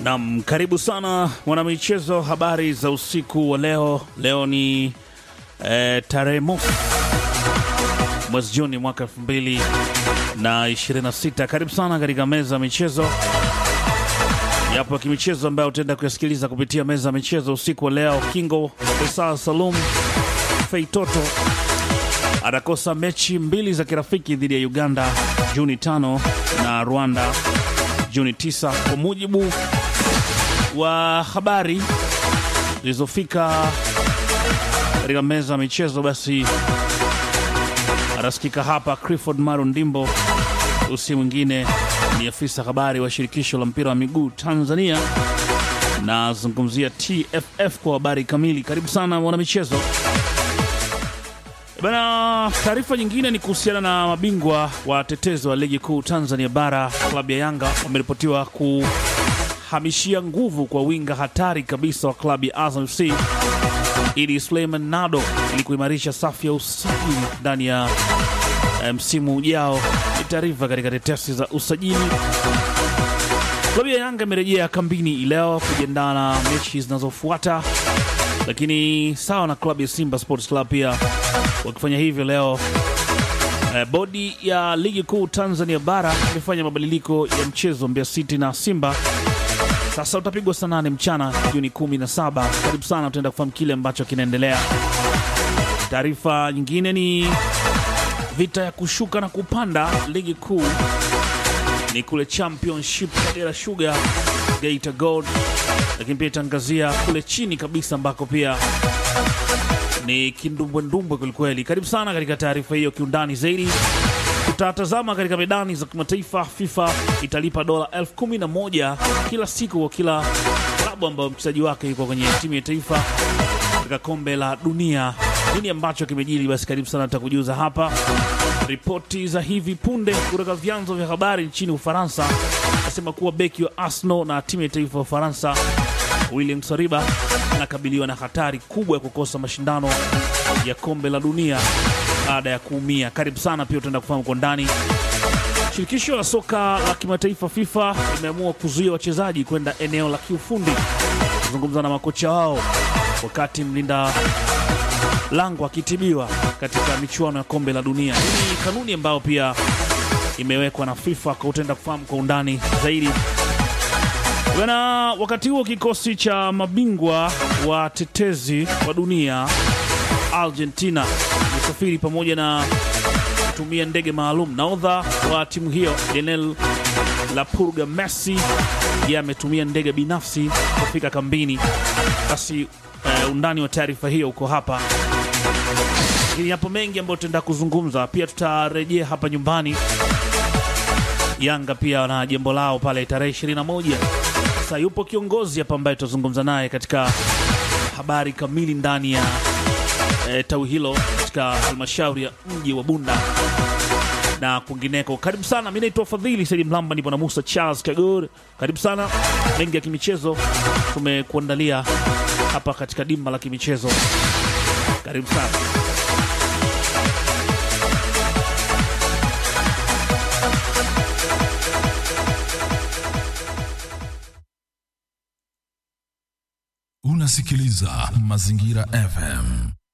Nam, karibu sana mwanamichezo, habari za usiku wa leo. Leo ni eh, tarehe mosi mwezi Juni mwaka elfu mbili na ishirini na sita. Karibu sana katika meza ya michezo. Yapo ya kimichezo ambayo utaenda kuyasikiliza kupitia meza ya michezo usiku wa leo. Kingo Faisal Salum Feitoto atakosa mechi mbili za kirafiki dhidi ya Uganda Juni tano na Rwanda Juni 9 kwa mujibu wa habari zilizofika katika meza ya michezo. Basi atasikika hapa Clifford Maro Ndimbo, usi mwingine ni afisa habari wa shirikisho la mpira wa miguu Tanzania, nazungumzia TFF kwa habari kamili. Karibu sana mwanamichezo. Bana, taarifa nyingine ni kuhusiana na mabingwa watetezi wa ligi kuu Tanzania bara, klabu ya Yanga wameripotiwa kuhamishia nguvu kwa winga hatari kabisa wa klabu ya Azam FC Idi Suleiman Nado ili kuimarisha safu ya usajili ndani ya eh, msimu ujao. Ni taarifa katika tetesi za usajili. Klabu ya Yanga imerejea kambini leo kujiandaa na mechi zinazofuata, lakini sawa na klabu ya Simba Sports Club pia wakifanya hivyo leo. Eh, bodi ya ligi kuu Tanzania bara imefanya mabadiliko ya mchezo Mbeya City na Simba sasa utapigwa saa nane mchana Juni 17. Karibu sana, utaenda kufahamu kile ambacho kinaendelea. Taarifa nyingine ni vita ya kushuka na kupanda ligi kuu ni kule Championship, Kagera Sugar, Geita Gold, lakini pia itaangazia kule chini kabisa ambako pia ni kindumbwendumbwe kwelikweli. Karibu sana katika taarifa hiyo kiundani zaidi. Tutatazama katika medani za kimataifa. FIFA italipa dola elfu kumi na moja kila siku kwa kila klabu ambayo mchezaji wake yuko kwenye timu ya taifa katika kombe la dunia. Nini ambacho kimejiri? Basi karibu sana, tutakujuza hapa. Ripoti za hivi punde kutoka vyanzo vya habari nchini Ufaransa nasema kuwa beki wa Arsenal na timu ya taifa ya Ufaransa William Saliba anakabiliwa na hatari kubwa ya kukosa mashindano ya kombe la dunia baada ya kuumia. Karibu sana, pia utaenda kufahamu kwa ndani. Shirikisho la soka la kimataifa FIFA limeamua kuzuia wachezaji kwenda eneo la kiufundi kuzungumza na makocha wao wakati mlinda lango akitibiwa katika michuano ya kombe la dunia. Hii ni kanuni ambayo pia imewekwa na FIFA, kwa utaenda kufahamu kwa undani zaidi. Bwana, wakati huo kikosi cha mabingwa wa tetezi wa dunia Argentina imesafiri pamoja na kutumia ndege maalum. Nahodha wa timu hiyo Lionel La Purga Messi yeye ametumia ndege binafsi kufika kambini. Basi eh, undani wa taarifa hiyo uko hapa, lakini yapo mengi ambayo tutaenda kuzungumza. Pia tutarejea hapa nyumbani. Yanga pia na jambo lao pale tarehe 21. Sasa yupo kiongozi hapa ambaye tutazungumza naye katika habari kamili ndani ya e, tawi hilo katika halmashauri ya mji wa Bunda na kwingineko. Karibu sana, mi naitwa Fadhili Saidi Mlamba, nipo na Musa Charles Kagor. Karibu sana, mengi ya kimichezo tumekuandalia hapa katika dimba la kimichezo. Karibu sana. Unasikiliza Mazingira FM.